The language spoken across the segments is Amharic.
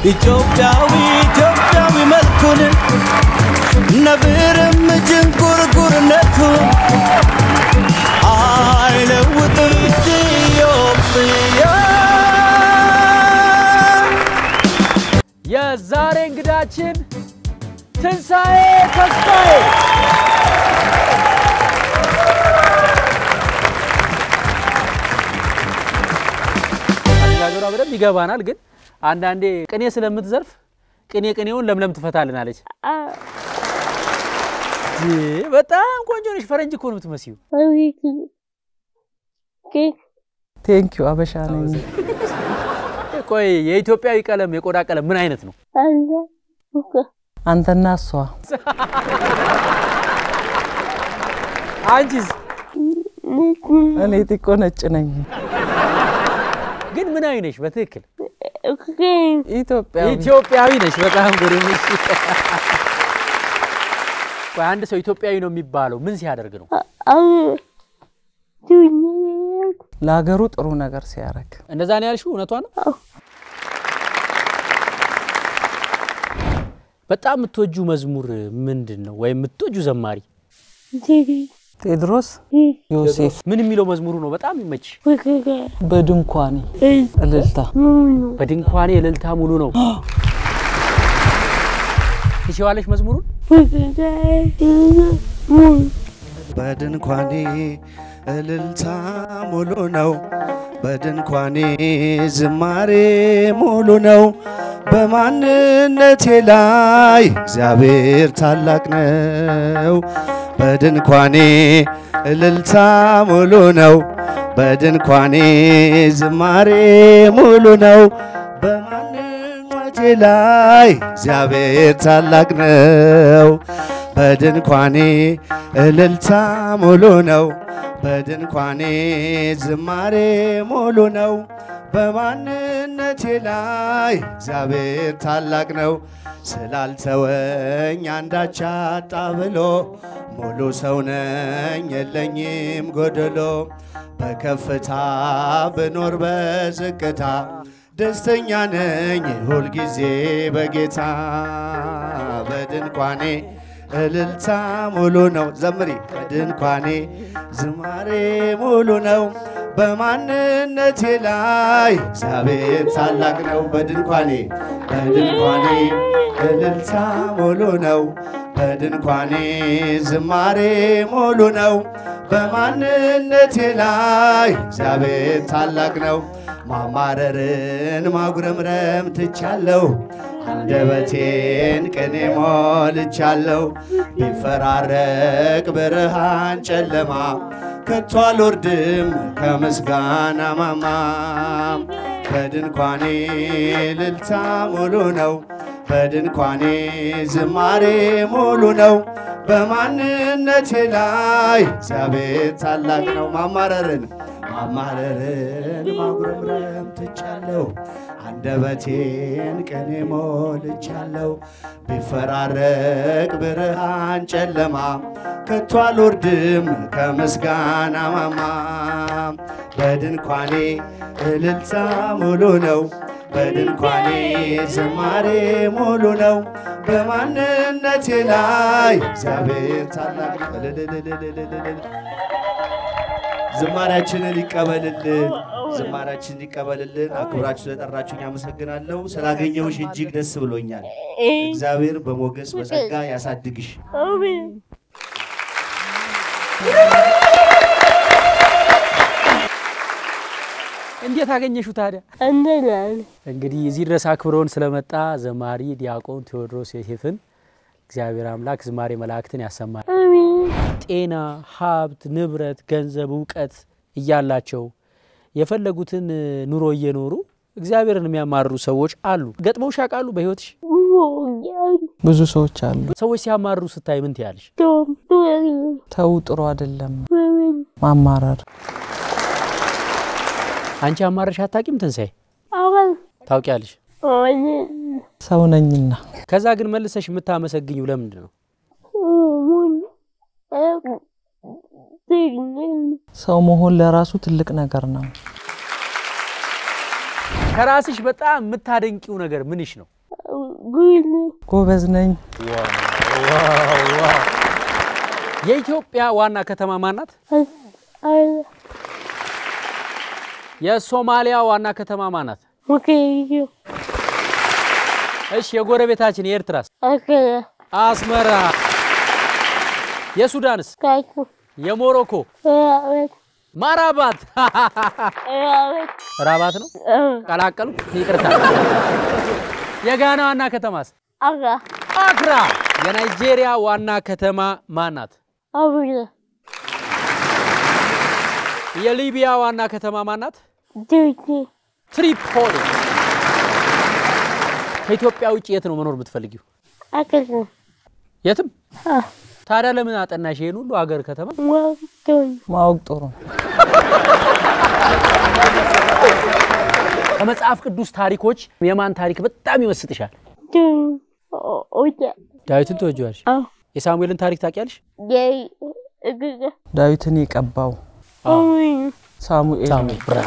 ኢትዮጵያዊ ኢትዮጵያዊ መልኩን ነብርም ጅንጉርጉርነቱን አይለውጥም ኢትዮጵያ የዛሬ እንግዳችን ትንሣኤ ተስፋዬ አነጋገሯ በደንብ ይገባናል። ግን አንዳንዴ ቅኔ ስለምትዘርፍ ቅኔ ቅኔውን ለምለም ትፈታልናለች። ይህ በጣም ቆንጆ ነሽ። ፈረንጅ እኮ ነው የምትመስዩ። ቴንኪዩ አበሻ ነኝ። ቆይ የኢትዮጵያዊ ቀለም የቆዳ ቀለም ምን አይነት ነው? አንተና እሷ አንቺስ እኔ ጥቆ ነጭ ነኝ። ግን ምን አይ ነሽ? በትክክል ኢትዮጵያ ኢትዮጵያዊ ነሽ። በጣም ጎሬ ነሽ። ቆይ አንድ ሰው ኢትዮጵያዊ ነው የሚባለው ምን ሲያደርግ ነው? ለሀገሩ ጥሩ ነገር ሲያደርግ እንደዛ ነው ያልሽው? እውነቷ ነው። በጣም የምትወጁ መዝሙር ምንድን ነው? ወይም የምትወጁ ዘማሪ ቴድሮስ ዮሴፍ ምን የሚለው መዝሙሩ ነው በጣም ይመች? በድንኳኔ እልልታ በድንኳኔ እልልታ ሙሉ ነው። ትችዋለሽ መዝሙሩን? በድንኳኔ እልልታ ሙሉ ነው። በድንኳኔ ዝማሬ ሙሉ ነው። በማንነቴ ላይ እግዚአብሔር ታላቅ ነው። በድንኳኔ እልልታ ሙሉ ነው። በድንኳኔ ዝማሬ ሙሉ ነው። በማንነቴ ላይ እግዚአብሔር ታላቅ ነው። በድንኳኔ እልልታ ሙሉ ነው። በድንኳኔ ዝማሬ ሙሉ ነው። በማንነቴ ላይ እግዚአብሔር ታላቅ ነው። ስላልተወኝ አንዳች አጣ ብሎ ሙሉ ሰው ነኝ የለኝም ጎደሎ። በከፍታ ብኖር በዝቅታ ደስተኛ ነኝ ሁልጊዜ በጌታ በድንኳኔ እልልታ ሙሉ ነው። ዘምሪ በድንኳኔ ዝማሬ ሙሉ ነው። በማንነቴ ላይ እግዚአብሔር ታላቅ ነው። በድንኳኔ በድንኳኔ እልልታ ሙሉ ነው። በድንኳኔ ዝማሬ ሙሉ ነው። በማንነቴ ላይ እግዚአብሔር ታላቅ ነው። ማማረርን ማጉረምረም ትቻለሁ። አንደበቴን ቅኔ ሞልቻለሁ። ቢፈራረቅ ብርሃን ጨለማ ከቶ አልወርድም ከምስጋና ማማ። በድንኳኔ እልልታ ሙሉ ነው። በድንኳኔ ዝማሬ ሙሉ ነው። በማንነቴ ላይ እግዚአብሔር ታላቅ ነው። ማማረርን ማማረርን ማጉረምረም ትቻለሁ። አንደበቴን ቅኔ ሞልቻለሁ። ቢፈራረቅ ብርሃን ጨለማ ከቶ አልወርድም ከምስጋና ማማ። በድንኳኔ እልልታ ሙሉ ነው። በድንኳኔ ዝማሬ ሙሉ ነው። በማንነቴ ላይ እግዚአብሔር ታላቅ ነው። እልልልልልልልል። ዝማሬያችንን ይቀበልልን፣ ዝማሬያችንን ይቀበልልን። አክብራችሁ ስለጠራችሁኝ አመሰግናለሁ። ስላገኘሁሽ እጅግ ደስ ብሎኛል። እግዚአብሔር በሞገስ በጸጋ ያሳድግሽ። እንዴት አገኘሽው ታዲያ? እንግዲህ እዚህ ድረስ አክብረውን ስለመጣ ዘማሪ ዲያቆን ቴዎድሮስ ዮሴፍን እግዚአብሔር አምላክ ዝማሬ መላእክትን ያሰማል። ጤና፣ ሀብት፣ ንብረት፣ ገንዘብ፣ እውቀት እያላቸው የፈለጉትን ኑሮ እየኖሩ እግዚአብሔርን የሚያማርሩ ሰዎች አሉ። ገጥመውሽ ያውቃሉ? በሕይወትሽ ብዙ ሰዎች አሉ። ሰዎች ሲያማርሩ ስታይ ምን ትያለሽ? ተው ጥሩ አይደለም ማማረር። አንቺ አማረሽ አታውቂም? ትንሣኤ ታውቂያለሽ? ሰው ነኝና ከዛ ግን መልሰሽ የምታመሰግኝው ለምንድን ነው? ሰው መሆን ለራሱ ትልቅ ነገር ነው። ከራስሽ በጣም የምታደንቂው ነገር ምንሽ ነው? ጎበዝ ነኝ። የኢትዮጵያ ዋና ከተማ ማናት? የሶማሊያ ዋና ከተማ ማናት? እሺ፣ የጎረቤታችን የኤርትራስ? አስመራ። የሱዳንስ? የሞሮኮ? ማራባት። ራባት ነው ቀላቀሉ። ይቅርታ። የጋና ዋና ከተማስ? አክራ። የናይጄሪያ ዋና ከተማ ማናት? የሊቢያ ዋና ከተማ ማናት? ትሪፖሊ። ከኢትዮጵያ ውጭ የት ነው መኖር የምትፈልጊው? የትም። ታዲያ ለምን አጠናሽ ይሄን ሁሉ ሀገር ከተማ? ማወቅ ጥሩ ነው። ከመጽሐፍ ቅዱስ ታሪኮች የማን ታሪክ በጣም ይመስጥሻል? ዳዊትን ትወጂዋለሽ? የሳሙኤልን ታሪክ ታውቂያለሽ? ዳዊትን የቀባው ሳሙኤል ነው። ብራ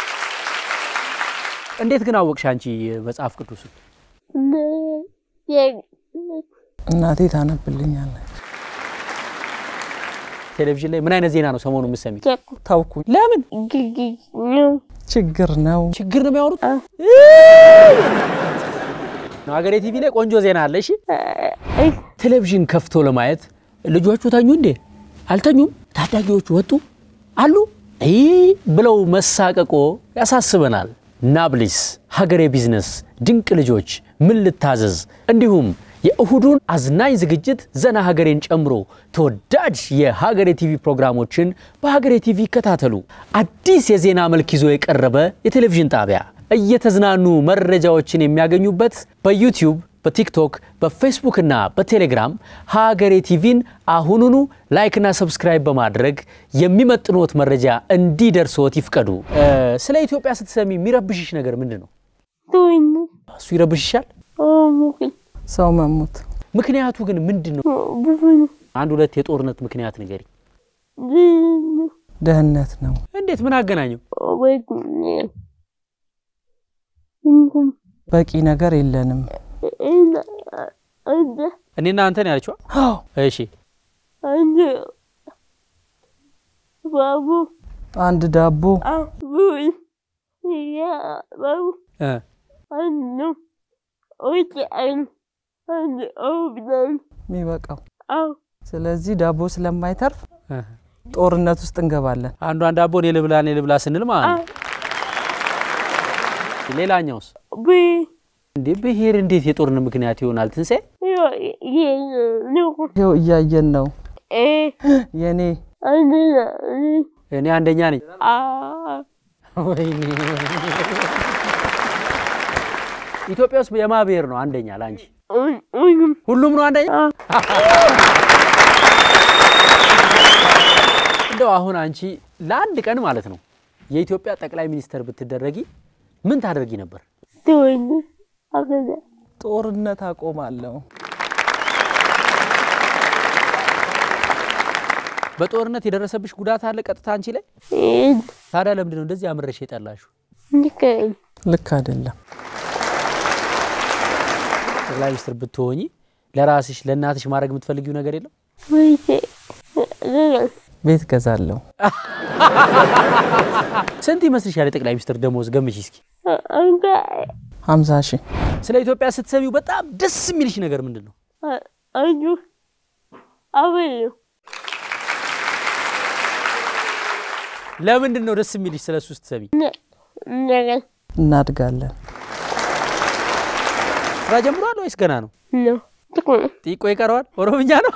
እንዴት ግን አወቅሽ አንቺ መጽሐፍ ቅዱስን? እናቴ ታነብልኛለች። ቴሌቪዥን ላይ ምን አይነት ዜና ነው ሰሞኑ የምትሰሚ? ታውኩኝ። ለምን ችግር ነው። ችግር ነው የሚያወሩት? ሀገሬ ቲቪ ላይ ቆንጆ ዜና አለ። እሺ ቴሌቪዥን ከፍቶ ለማየት ልጆቹ ተኙ እንዴ? አልተኙም። ታዳጊዎቹ ወጡ አሉ ይህ ብለው መሳቀቆ ያሳስበናል። ናብሊስ፣ ሀገሬ ቢዝነስ፣ ድንቅ ልጆች፣ ምን ልታዘዝ እንዲሁም የእሁዱን አዝናኝ ዝግጅት ዘና ሀገሬን ጨምሮ ተወዳጅ የሀገሬ ቲቪ ፕሮግራሞችን በሀገሬ ቲቪ ይከታተሉ። አዲስ የዜና መልክ ይዞ የቀረበ የቴሌቪዥን ጣቢያ እየተዝናኑ መረጃዎችን የሚያገኙበት በዩቲዩብ፣ በቲክቶክ፣ በፌስቡክ እና በቴሌግራም ሀገሬ ቲቪን አሁኑኑ ላይክና ሰብስክራይብ በማድረግ የሚመጥኖት መረጃ እንዲደርስዎት ይፍቀዱ። ስለ ኢትዮጵያ ስትሰሚ የሚረብሽሽ ነገር ምንድን ነው? እሱ ይረብሽሻል? ሰው መሞት ምክንያቱ ግን ምንድን ነው? አንድ ሁለት የጦርነት ምክንያት ንገሪ። ደህንነት ነው። እንዴት? ምን አገናኘው? በቂ ነገር የለንም። እኔና አንተን ያለችዋ? እሺ አንድ ዳቦ እ የሚበቃው። ስለዚህ ዳቦ ስለማይተርፍ እ ጦርነት ውስጥ እንገባለን። አንዷን ዳቦ እኔ ልብላ እኔ ልብላ ስንል ማለት ነው። ሌላኛውስ እንዴ ብሔር እንዴት የጦርነት ምክንያት ይሆናል? ትንሣኤ ይኸው እያየን ነው። የኔ እኔ አንደኛ ነኝ። ወይኔ ኢትዮጵያ ውስጥ የማ ብሔር ነው አንደኛ ለአንቺ? ሁሉም ነው አንደኛ? እንደው አሁን አንቺ ለአንድ ቀን ማለት ነው የኢትዮጵያ ጠቅላይ ሚኒስትር ብትደረጊ ምን ታደርጊ ነበር? ጦርነት አቆማለሁ። በጦርነት የደረሰብሽ ጉዳት አለ ቀጥታ አንቺ ላይ? ታዲያ ለምንድን ነው እንደዚህ አምረሽ የጠላሽው? ልክ አይደለም። ጠቅላይ ሚኒስትር ብትሆኚ ለራስሽ ለእናትሽ ማድረግ የምትፈልጊው ነገር የለም? ቤት ገዛለሁ። ስንት ይመስልሻል የጠቅላይ ሚኒስትር ደሞዝ? ገምች እስኪ። ሀምሳ ሺህ ስለ ኢትዮጵያ ስትሰሚው በጣም ደስ የሚልሽ ነገር ምንድን ነው? ለምንድን ነው ደስ የሚልሽ ስለ እሱ ስትሰሚ? እናድጋለን። ስራ ጀምሯል ወይስ ገና ነው? ጢቆ ይቀረዋል። ኦሮምኛ ነው።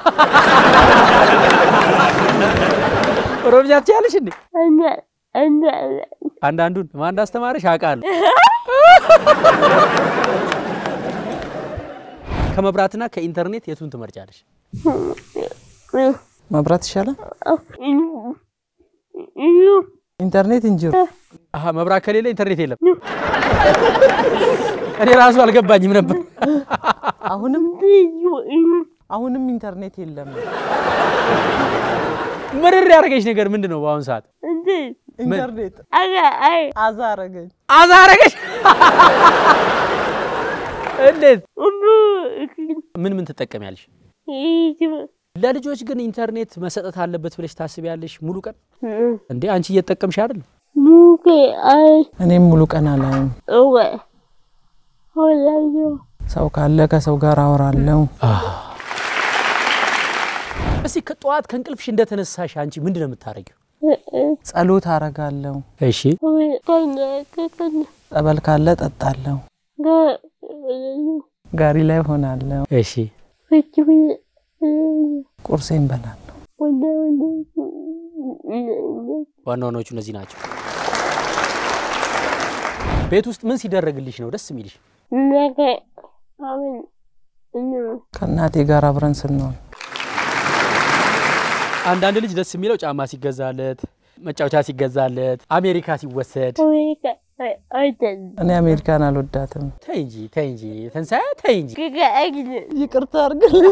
ኦሮምኛ ትችያለሽ እንዴ? አንዳንዱን ማን እንዳስተማረሽ አውቃለሁ። ከመብራትና ከኢንተርኔት የቱን ትመርጫለሽ? መብራት ይሻላል። ኢንተርኔት እንጂ አሀ መብራት ከሌለ ኢንተርኔት የለም። እኔ ራሱ አልገባኝም ነበር። አሁንም አሁንም ኢንተርኔት የለም። ምርር ያደረገች ነገር ምንድን ነው? በአሁኑ ሰዓት ኢንተርኔት አዛ አረገኝ። አዛረገች እንዴት? ምን ምን ትጠቀሚያለሽ? ለልጆች ግን ኢንተርኔት መሰጠት አለበት ብለሽ ታስቢያለሽ? ሙሉ ቀን እንዴ አንቺ እየተጠቀምሽ አይደል? እኔም ሙሉ ቀን አላይም። ሰው ካለ ከሰው ጋር አወራለሁ። እስቲ ከጠዋት ከእንቅልፍሽ እንደተነሳሽ አንቺ ምንድን ነው የምታደርጊው? ጸሎት አረጋለሁ። እሺ ጸበል ካለ ጠጣለሁ። ጋሪ ላይ ሆናለሁ። እሺ ቁርሴን በላለሁ። ዋና ዋናዎቹ እነዚህ ናቸው። ቤት ውስጥ ምን ሲደረግልሽ ነው ደስ የሚልሽ? ከእናቴ ጋር አብረን ስንሆን አንዳንድ ልጅ ደስ የሚለው ጫማ ሲገዛለት፣ መጫወቻ ሲገዛለት፣ አሜሪካ ሲወሰድ። እኔ አሜሪካን አልወዳትም። ተይ እንጂ ተይ እንጂ ተንሳያ ተይ እንጂ። ይቅርታ አድርግልኝ።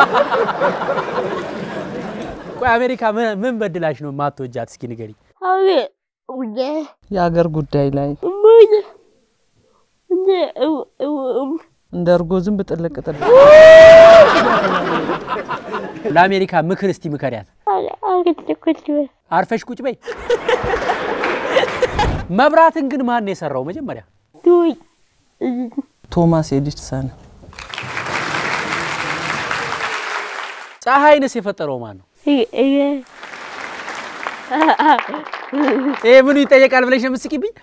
ቆይ አሜሪካ ምን- ምን በድላሽ ነው ማትወጃት? እስኪ ንገሪ። የአገር ጉዳይ ላይ እንደ እርጎ ዝንብ ጥልቅ ጥልቅ ለአሜሪካ ምክር እስቲ ምከሪያት። አርፈሽ ቁጭ በይ። መብራትን ግን ማን ነው የሰራው መጀመሪያ? ቶማስ ኤዲሰን ፀሐይንስ የፈጠረው ማን ነው? ይሄ ምኑ ይጠየቃል ብለሽ ነው የምትስቂብኝ?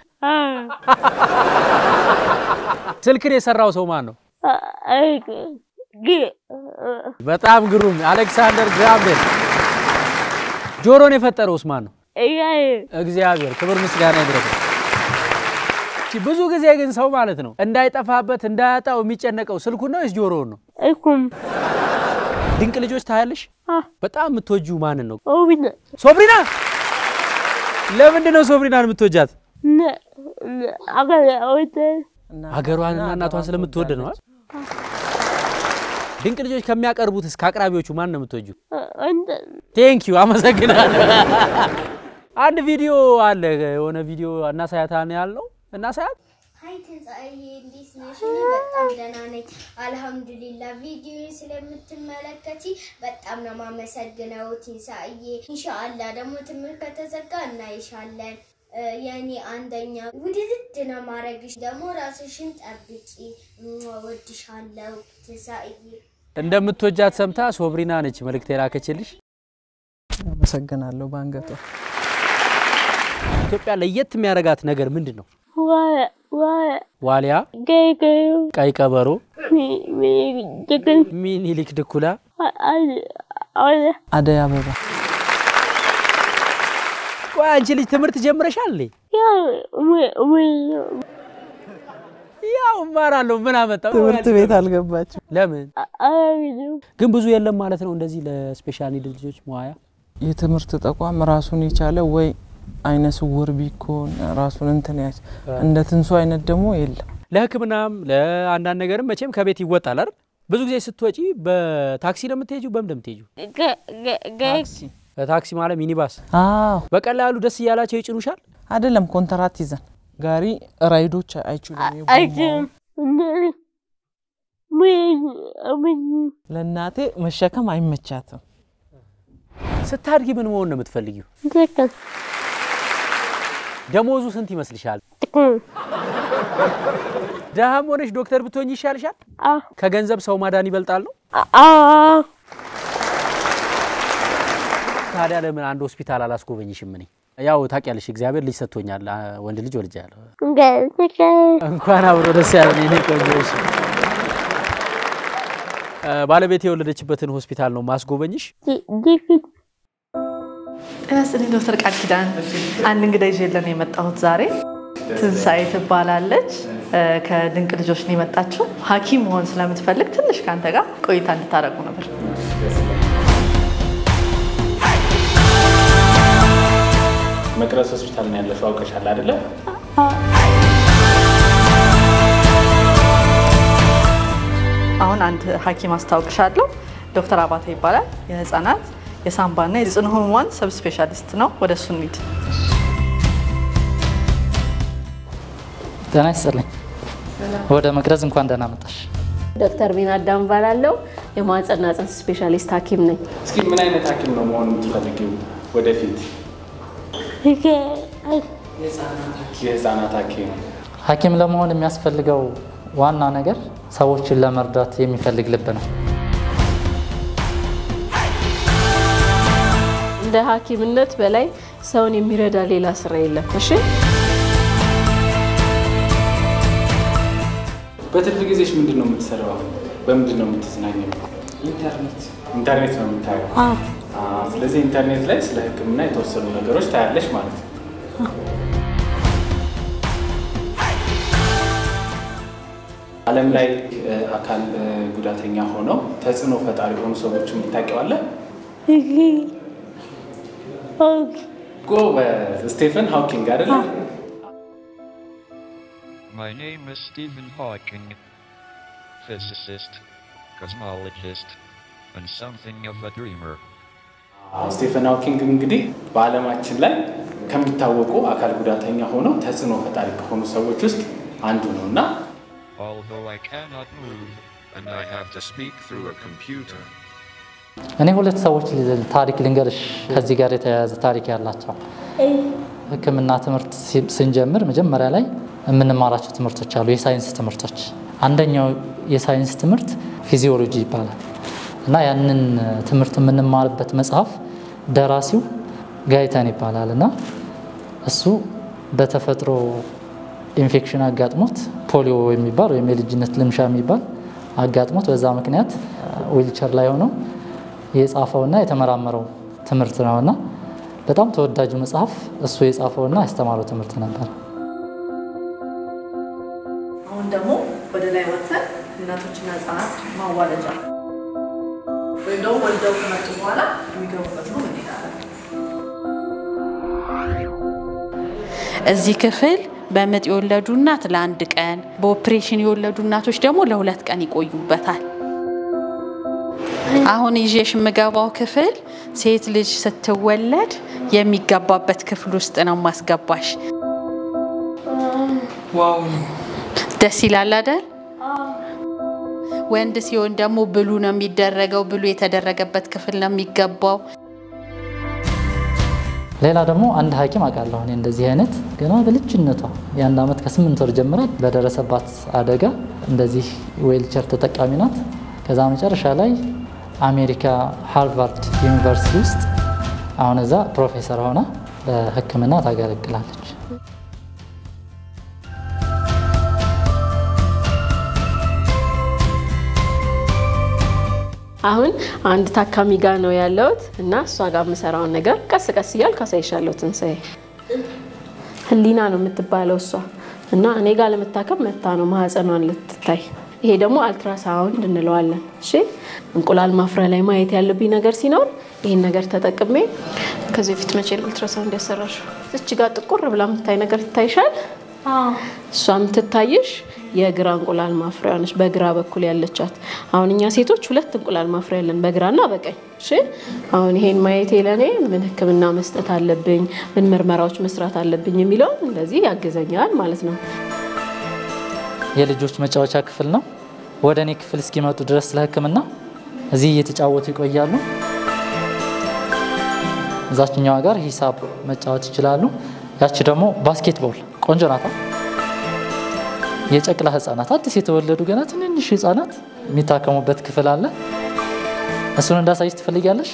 ስልክን የሰራው ሰው ማን ነው? በጣም ግሩም አሌክሳንደር ግራም ቤል። ጆሮን የፈጠረውስ ማን ነው? እግዚአብሔር። ክብር ምስጋና ይድረሰው። እቺ ብዙ ጊዜ ግን ሰው ማለት ነው እንዳይጠፋበት እንዳያጣው የሚጨነቀው ስልኩን ነው ወይስ ጆሮውን ነው? ድንቅ ልጆች ታያለሽ? በጣም የምትወጂው ማንን ነው? ሶብሪና። ለምንድን ነው ሶብሪናን የምትወጃት? ሀገሯንና እናቷን ስለምትወድ ነው። አይደል? ድንቅ ልጆች ከሚያቀርቡትስ ከአቅራቢዎቹ ማን ነው የምትወጁ? ቴንክ ዩ አመሰግናለሁ። አንድ ቪዲዮ አለ የሆነ ቪዲዮ እናሳያታን ያልነው እናሳያት። ሀይ ትንሣኤ እንዴት ነሽ? እኔ በጣም ደህና ነኝ አልሐምዱሊላ። ቪዲዮ ስለምትመለከቺ በጣም ነው ማመሰግነው ትንሣኤ። ኢንሻአላ ደግሞ ትምህርት ከተዘጋ እናይሻለን። እ፣ የእኔ አንደኛ ውድድድ ነው ማድረግሽ። ደግሞ ራስሽን ጠብቂ። እሟ፣ ወድሻለሁ ትንሣኤ። እንደምትወጃት ሰምታ ሶብሪና ነች መልእክት የላከችልሽ። አመሰግናለሁ። በአንገቷ ኢትዮጵያ ለየት የሚያደርጋት ነገር ምንድን ነው? ዋሊያ፣ ቀይ ቀበሮ፣ ሚኒሊክ ድኩላ፣ አደይ አበባ ቆይ አንቺ ልጅ ትምህርት ጀምረሻል? እንዴ? ያው እማራለሁ። ምን አመጣው? ትምህርት ቤት አልገባችም። ለምን ግን ብዙ የለም ማለት ነው እንደዚህ ለስፔሻል ኒድ ልጆች መዋያ የትምህርት ተቋም ራሱን የቻለ ወይ አይነ ስውር ቢኮን ራሱን እንትን ያች እንደ ትንሱ አይነት ደግሞ የለም። ለሕክምናም ለአንዳንድ ነገርም መቼም ከቤት ይወጣል አይደል? ብዙ ጊዜ ስትወጪ በታክሲ ነው የምትሄጂው? በምን ነው የምትሄጂው? በታክሲ ማለት ሚኒባስ። አዎ በቀላሉ ደስ እያላቸው ይጭኑሻል። አይደለም፣ ኮንትራት ይዘን ጋሪ ራይዶች አይችሉም። የጎማውን ለእናቴ መሸከም አይመቻትም። ስታድጊ ምን መሆን ነው የምትፈልጊው? ደሞዙ ስንት ይመስልሻል? ደሃም ሆነሽ ዶክተር ብትሆኝ ይሻልሻል? ከገንዘብ ሰው ማዳን ይበልጣል ነው። ታዲያ ለምን አንድ ሆስፒታል አላስጎበኝሽም? እኔ ያው ታውቂያለሽ፣ እግዚአብሔር ልጅ ሰጥቶኛል። አ- ወንድ ልጅ ወልጃለሁ። እንኳን አብሮ ደስ ያለን የኔ ቆንጆሽ። ባለቤት የወለደችበትን ሆስፒታል ነው ማስጎበኝሽ። ጤና ይስጥልኝ ዶክተር ቃል ኪዳን። አንድ እንግዳ ይዤልን ነው የመጣሁት ዛሬ። ትንሣኤ ትባላለች። እ፣ ከድንቅ ልጆች ነው የመጣችው። ሐኪም መሆን ስለምትፈልግ ትንሽ ከአንተ ጋር ቆይታ እንድታደርጉ ነበር። መቅረዝ ሆስፒታል ነው ያለሽው አውቀሻል አይደለ? አሁን አንድ ሐኪም አስታውቅሻለሁ። ዶክተር አባተ ይባላል። የህፃናት የሳምባና የጽኑ ህሙማን ሰብ ስፔሻሊስት ነው። ወደ እሱ እንሂድ። ጤና ይስጥልኝ። ወደ መቅረዝ እንኳን ደህና መጣሽ። ዶክተር ቢና አዳም እባላለሁ። የማህጸንና ጽንስ ስፔሻሊስት ሐኪም ነኝ። እስኪ ምን አይነት ሐኪም ነው መሆን የምትፈልጊው ወደፊት? የህፃናት ሐኪም። ሐኪም ለመሆን የሚያስፈልገው ዋና ነገር ሰዎችን ለመርዳት የሚፈልግ ልብ ነው። እንደ ሐኪምነት በላይ ሰውን የሚረዳ ሌላ ስራ የለም። እሺ በትርፍ ጊዜሽ ምንድን ነው የምትሰራው? በምንድን ነው የምትዝናኘው? ኢንተርኔት ኢንተርኔት ነው የምታየው። አዎ፣ ስለዚህ ኢንተርኔት ላይ ስለ ሕክምና የተወሰኑ ነገሮች ታያለሽ ማለት ነው። ዓለም ላይ እ፣ አካል እ፣ ጉዳተኛ ሆነው ተጽዕኖ ፈጣሪ የሆኑ ሰዎችን ታውቂዋለህ? ጎበዝ። ስቴፈን ሃውኪንግ አይደለ? My name is Stephen Hawking, physicist, cosmologist, and something of a dreamer. አዎ፣ ስቴፈን ሃውኪንግ እንግዲህ በዓለማችን ላይ ከሚታወቁ አካል ጉዳተኛ ሆነው ተጽዕኖ ፈጣሪ ከሆኑ ሰዎች ውስጥ አንዱ ነው እና Although I cannot move and I have to speak through a computer. እኔ ሁለት ሰዎች ል- ታሪክ ልንገርሽ ከዚህ ጋር የተያያዘ ታሪክ ያላቸው ሕክምና ትምህርት ሲ- ስንጀምር መጀመሪያ ላይ የምንማራቸው ትምህርቶች አሉ፣ የሳይንስ ትምህርቶች። አንደኛው የሳይንስ ትምህርት ፊዚዮሎጂ ይባላል እና ያንን ትምህርት የምንማርበት መጽሐፍ ደራሲው ጋይተን ይባላል እና እሱ በተፈጥሮ ኢንፌክሽን አጋጥሞት ፖሊዮ የሚባል ወይም የልጅነት ልምሻ የሚባል አጋጥሞት በዛ ምክንያት ዊልቸር ላይ ሆነው የጻፈውና የተመራመረው ትምህርት ነውና በጣም ተወዳጁ መጽሐፍ እሱ የጻፈውና ያስተማረው ትምህርት ነበር። አሁን ደግሞ ወደ ላይ ወጥተን እናቶችና ህጻናት ማዋለጃ ወይም ደግሞ ወልደው ከመጡ በኋላ የሚገቡበት ነው እንሄዳለን። እዚህ ክፍል በምጥ የወለዱ እናት ለአንድ ቀን፣ በኦፕሬሽን የወለዱ እናቶች ደግሞ ለሁለት ቀን ይቆዩበታል። አሁን ይዤሽ የምገባው ክፍል ሴት ልጅ ስትወለድ የሚገባበት ክፍል ውስጥ ነው ማስገባሽ። ዋው ደስ ይላል አይደል? ወንድ ሲሆን ደግሞ ብሉ ነው የሚደረገው። ብሉ የተደረገበት ክፍል ነው የሚገባው። ሌላ ደግሞ አንድ ሐኪም አውቃለሁ እኔ እንደዚህ አይነት ገና በልጅነቷ የአንድ ዓመት ከስምንት ወር ጀምራ በደረሰባት አደጋ እንደዚህ ዌልቸር ተጠቃሚ ናት። ከዛ መጨረሻ ላይ አሜሪካ ሃርቫርድ ዩኒቨርሲቲ ውስጥ አሁን እዛ ፕሮፌሰር ሆና በሕክምና ታገለግላለች። አሁን አንድ ታካሚ ጋር ነው ያለሁት እና እሷ ጋር የምሰራውን ነገር ቀስ ቀስ እያልኩ አሳይሻለሁ። ትንሣኤ ህሊና ነው የምትባለው እሷ እና እኔ ጋር ለመታከም መታ ነው ማህፀኗን ልትታይ። ይሄ ደግሞ አልትራሳውንድ እንለዋለን። እሺ እንቁላል ማፍሪያ ላይ ማየት ያለብኝ ነገር ሲኖር ይህን ነገር ተጠቅሜ ከዚህ በፊት መቼ ነው አልትራሳውንድ ያሰራሽው? እች ጋር ጥቁር ብላ የምታይ ነገር ይታይሻል። እሷ የምትታይሽ የግራ እንቁላል ማፍሪያ ነች፣ በግራ በኩል ያለቻት። አሁን እኛ ሴቶች ሁለት እንቁላል ማፍሪያ ያለን በግራና በቀኝ። እሺ አሁን ይሄን ማየቴ ለእኔ ምን ሕክምና መስጠት አለብኝ፣ ምን ምርመራዎች መስራት አለብኝ የሚለውን እንደዚህ ያግዘኛል ማለት ነው። የልጆች መጫወቻ ክፍል ነው። ወደ እኔ ክፍል እስኪመጡ ድረስ ለህክምና እዚህ እየተጫወቱ ይቆያሉ። እዛችኛዋ ጋር ሂሳብ መጫወት ይችላሉ። ያቺ ደግሞ ባስኬትቦል ቆንጆ ናታ። የጨቅላ ህጻናት አዲስ የተወለዱ ገና ትንንሽ ህጻናት የሚታከሙበት ክፍል አለ። እሱን እንዳሳይሽ ትፈልጊያለሽ?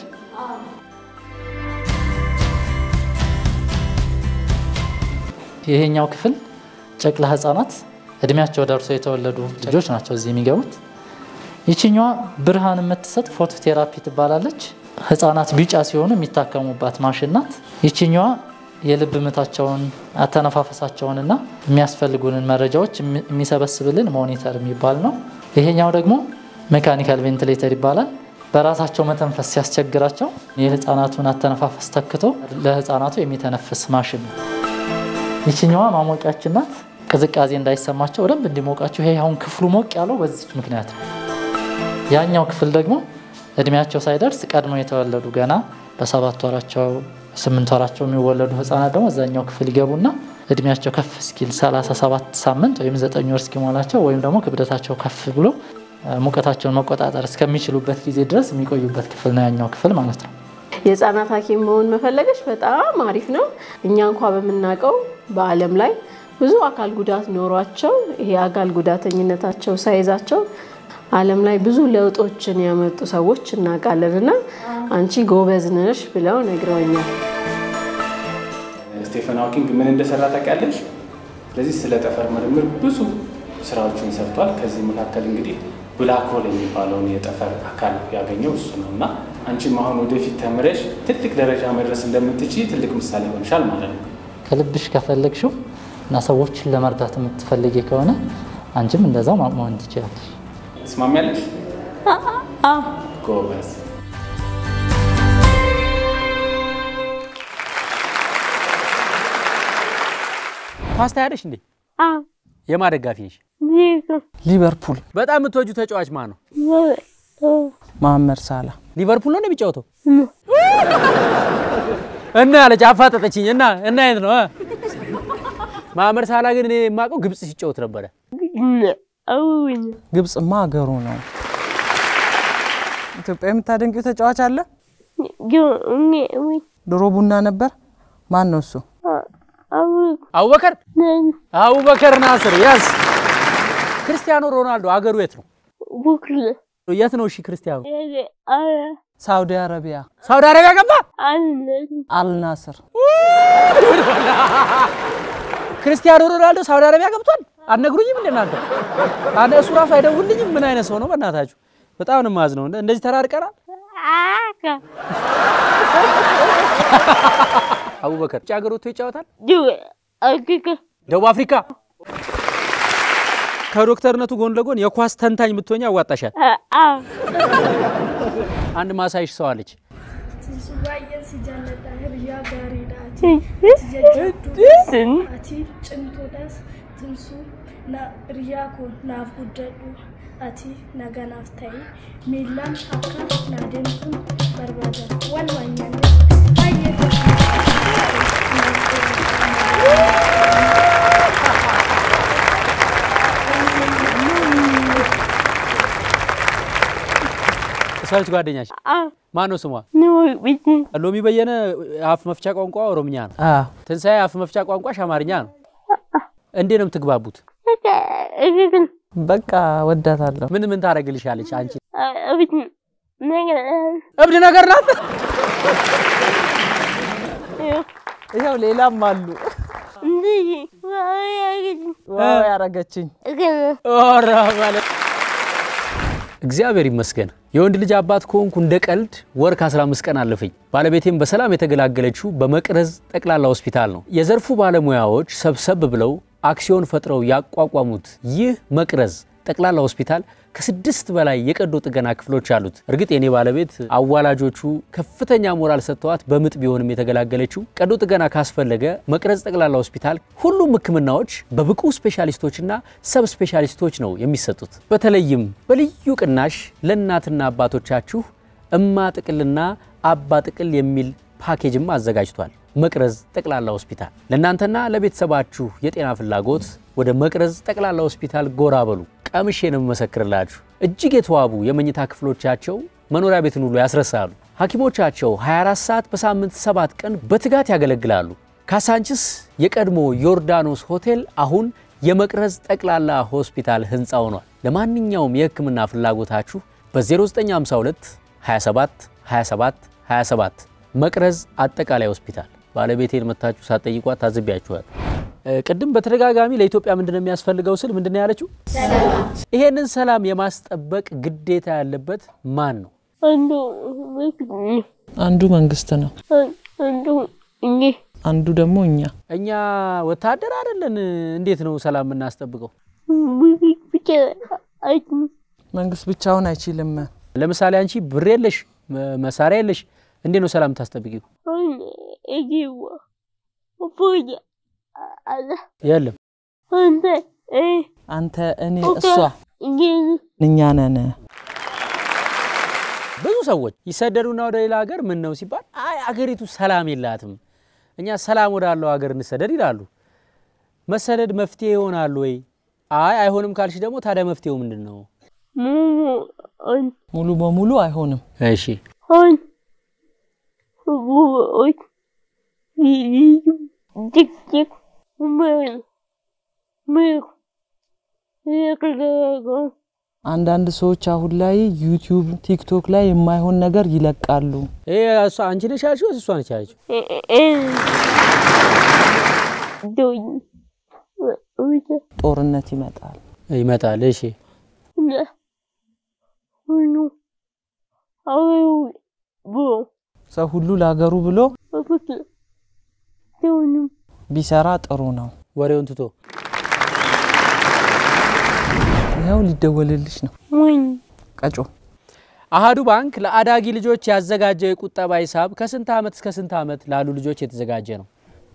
ይሄኛው ክፍል ጨቅላ ህጻናት እድሜያቸው ደርሶ የተወለዱ ልጆች ናቸው እዚህ የሚገቡት። ይችኛዋ ብርሃን የምትሰጥ ፎቶ ቴራፒ ትባላለች። ህጻናት ቢጫ ሲሆኑ የሚታከሙባት ማሽን ናት። ይችኛዋ የልብ ምታቸውን አተነፋፈሳቸውንና የሚያስፈልጉንን መረጃዎች የሚሰበስብልን ሞኒተር የሚባል ነው። ይሄኛው ደግሞ ሜካኒካል ቬንቲሌተር ይባላል። በራሳቸው መተንፈስ ሲያስቸግራቸው የህፃናቱን አተነፋፈስ ተክቶ ለህፃናቱ የሚተነፍስ ማሽን ነው። ይችኛዋ ማሞቂያችን ናት። ቅዝቃዜ እንዳይሰማቸው በደንብ እንዲሞቃቸው። ይሄ አሁን ክፍሉ ሞቅ ያለው በዚች ምክንያት ነው። ያኛው ክፍል ደግሞ እድሜያቸው ሳይደርስ ቀድመው የተወለዱ ገና በሰባት ወራቸው ስምንት ወራቸው የሚወለዱ ህጻናት ደግሞ እዛኛው ክፍል ይገቡና እድሜያቸው ከፍ እስኪል 37 ሳምንት ወይም 9 ወር እስኪሞላቸው ወይም ደግሞ ክብደታቸው ከፍ ብሎ ሙቀታቸውን መቆጣጠር እስከሚችሉበት ጊዜ ድረስ የሚቆዩበት ክፍል ነው ያኛው ክፍል ማለት ነው። የህፃናት ሐኪም መሆን መፈለገች በጣም አሪፍ ነው። እኛ እንኳ በምናውቀው በዓለም ላይ ብዙ አካል ጉዳት ኖሯቸው ይሄ አካል ጉዳተኝነታቸው ሳይዛቸው ዓለም ላይ ብዙ ለውጦችን ያመጡ ሰዎች እናውቃለን እና አንቺ ጎበዝ ነሽ ብለው ነግረውኛል። ስቴፈን ሃውኪንግ ምን እንደሰራ ታውቂያለሽ? ስለዚህ ስለ ጠፈር ምርምር ብዙ ስራዎችን ሰርቷል። ከዚህ መካከል እንግዲህ ብላክ ሆል የሚባለውን የጠፈር አካል ያገኘው እሱ ነው እና አንቺም አሁን ወደፊት ተምረሽ ትልቅ ደረጃ መድረስ እንደምትችይ ትልቅ ምሳሌ ሆንሻል ማለት ነው። ከልብሽ ከፈለግሽው እና ሰዎችን ለመርዳት የምትፈልጊ ከሆነ አንቺም እንደዛው መሆን ትችላለሽ። ትስማሚያለሽ? ጎበዝ። ኳስ ታያለሽ እንዴ? የማ ደጋፊ ነሽ? ሊቨርፑል። በጣም የምትወጁ ተጫዋች ማን ነው? መሐመድ ሳላ። ሊቨርፑል ነው የሚጫወተው? እና አለች አፋጠጠችኝ። እና እና የት ነው? መሐመድ ሳላ ግን እኔ የማውቀው ግብጽ ሲጫወት ነበረ። ግብጽማ ሀገሩ ነው። ኢትዮጵያ የምታደንቂው ተጫዋች አለ? ድሮ ቡና ነበር። ማን ነው እሱ? አቡበከር አቡበከር ናስር ያስ ክርስቲያኖ ሮናልዶ አገሩ የት ነው? የት ነው? እሺ ክርስቲያኖ ሳውዲ አረቢያ። ሳውዲ አረቢያ ገባ። አልናስር። ክርስቲያኖ ሮናልዶ ሳውዲ አረቢያ ገብቷል። አትነግሩኝም እንደ እናንተ? አነ እሱ ራሱ አይደውልኝም። ምን አይነት ሰው ነው በእናታችሁ? በጣም ነው የማዝነው። እንደዚህ ተራርቀናል። አቡበከር ውጭ ሀገር ወጥቶ ይጫወታል። ደቡብ አፍሪካ ከዶክተርነቱ ጎን ለጎን የኳስ ተንታኝ ብትሆኝ ያዋጣሻል። አንድ ማሳይሽ ሰው አለች። ati naganaaf ta'e miillaan akka naadeemtuun barbaadan walumaan nyaanne እሷ ጓደኛሽ ማን ነው ስሟ? ሎሚ በየነ አፍ መፍቻ ቋንቋ ኦሮምኛ ነው። ትንሣኤ አፍ መፍቻ ቋንቋሽ አማርኛ ነው። እንዴት ነው የምትግባቡት? በቃ ወዳታለሁ። ምን ምን ታደርግልሻለች አንቺ? ነገር እብድ ነገር ናት። ይኸው ሌላም አሉ። ዋው ያረገችኝ ኧረ ማለት እግዚአብሔር ይመስገን የወንድ ልጅ አባት ከሆንኩ እንደ ቀልድ ወር ከ15 ቀን አለፈኝ። ባለቤቴም በሰላም የተገላገለችው በመቅረዝ ጠቅላላ ሆስፒታል ነው። የዘርፉ ባለሙያዎች ሰብሰብ ብለው አክሲዮን ፈጥረው ያቋቋሙት ይህ መቅረዝ ጠቅላላ ሆስፒታል ከስድስት በላይ የቀዶ ጥገና ክፍሎች አሉት። እርግጥ የኔ ባለቤት አዋላጆቹ ከፍተኛ ሞራል ሰጥተዋት በምጥ ቢሆንም የተገላገለችው ቀዶ ጥገና ካስፈለገ መቅረዝ ጠቅላላ ሆስፒታል ሁሉም ሕክምናዎች በብቁ ስፔሻሊስቶችና ሰብ ስፔሻሊስቶች ነው የሚሰጡት። በተለይም በልዩ ቅናሽ ለእናትና አባቶቻችሁ እማ ጥቅልና አባ ጥቅል የሚል ፓኬጅም አዘጋጅቷል። መቅረዝ ጠቅላላ ሆስፒታል ለእናንተና ለቤተሰባችሁ የጤና ፍላጎት ወደ መቅረዝ ጠቅላላ ሆስፒታል ጎራ በሉ። ቀምሼ ነው የምመሰክርላችሁ። እጅግ የተዋቡ የመኝታ ክፍሎቻቸው መኖሪያ ቤትን ሁሉ ያስረሳሉ። ሐኪሞቻቸው 24 ሰዓት በሳምንት ሰባት ቀን በትጋት ያገለግላሉ። ካሳንችስ የቀድሞ ዮርዳኖስ ሆቴል አሁን የመቅረዝ ጠቅላላ ሆስፒታል ህንፃ ሆኗል። ለማንኛውም የህክምና ፍላጎታችሁ በ0952 27 27 27 መቅረዝ አጠቃላይ ሆስፒታል ባለቤቴን መታችሁ ሳትጠይቋት ታዝቢያችኋል። ቅድም በተደጋጋሚ ለኢትዮጵያ ምንድን ነው የሚያስፈልገው ስል ምንድን ነው ያለችው? ይሄንን ሰላም የማስጠበቅ ግዴታ ያለበት ማን ነው? አንዱ መንግስት ነው፣ አንዱ ደግሞ እኛ። እኛ ወታደር አይደለን። እንዴት ነው ሰላም የምናስጠብቀው? መንግስት ብቻውን አይችልም። ለምሳሌ አንቺ ብር የለሽ፣ መሳሪያ የለሽ፣ እንዴት ነው ሰላም ታስጠብቂው? የለም አንተ፣ እኔ፣ እሷ እኛ ነን። ብዙ ሰዎች ይሰደዱና ወደ ሌላ ሀገር ምን ነው ሲባል አይ አገሪቱ ሰላም የላትም፣ እኛ ሰላም ወዳለው ሀገር እንሰደድ ይላሉ። መሰደድ መፍትሄ ይሆናል ወይ? አይ አይሆንም ካልሽ ደግሞ ታዲያ መፍትሄው ምንድን ነው? ሙሉ በሙሉ አይሆንም። እሺ አንዳንድ ሰዎች አሁን ላይ ዩቲዩብ፣ ቲክቶክ ላይ የማይሆን ነገር ይለቃሉ። ይሄ እሷ አንቺ ነሽ ያልሽው ወይስ እሷ ነች ያለችው? ጦርነት ይመጣል። ይመጣል። እሺ ሰው ሁሉ ለሀገሩ ብሎ ቢሰራ ጥሩ ነው። ወሬውን ትቶ ይኸው ሊደወልልሽ ነው። ቀጮ አሃዱ ባንክ ለአዳጊ ልጆች ያዘጋጀው የቁጠባ ሂሳብ ከስንት ዓመት እስከ ስንት ዓመት ላሉ ልጆች የተዘጋጀ ነው?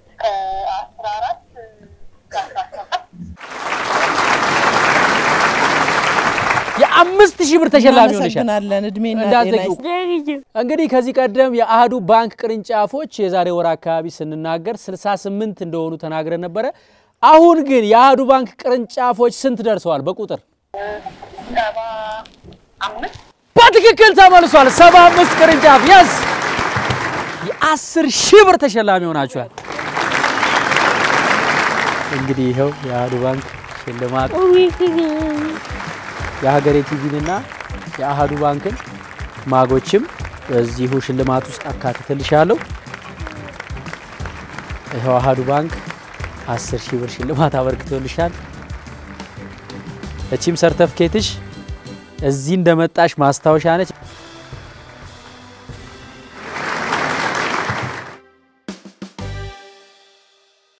የአምስት ሺህ ብር ተሸላሚ ሆነሻል። እናመሰግናለን። እድሜና ጤና እንዳትዘጊው። ይስጥ። እንግዲህ ከዚህ ቀደም የአህዱ ባንክ ቅርንጫፎች የዛሬ ወር አካባቢ ስንናገር 68 እንደሆኑ ተናግረን ነበረ። አሁን ግን የአህዱ ባንክ ቅርንጫፎች ስንት ደርሰዋል በቁጥር? በትክክል ተመልሷል። 75 ቅርንጫፍ የስ የአስር ሺህ ብር ተሸላሚ ሆናችኋል። እንግዲህ ይኸው የአህዱ ባንክ ሽልማት የሀገሬ ቲቪንና የአህዱ ባንክን ማጎችም በዚሁ ሽልማት ውስጥ አካትትልሻለሁ። ይኸው አህዱ ባንክ አስር ሺህ ብር ሽልማት አበርክቶልሻል። እቺም ሰርተፍኬትሽ እዚህ እንደመጣሽ ማስታወሻ ነች።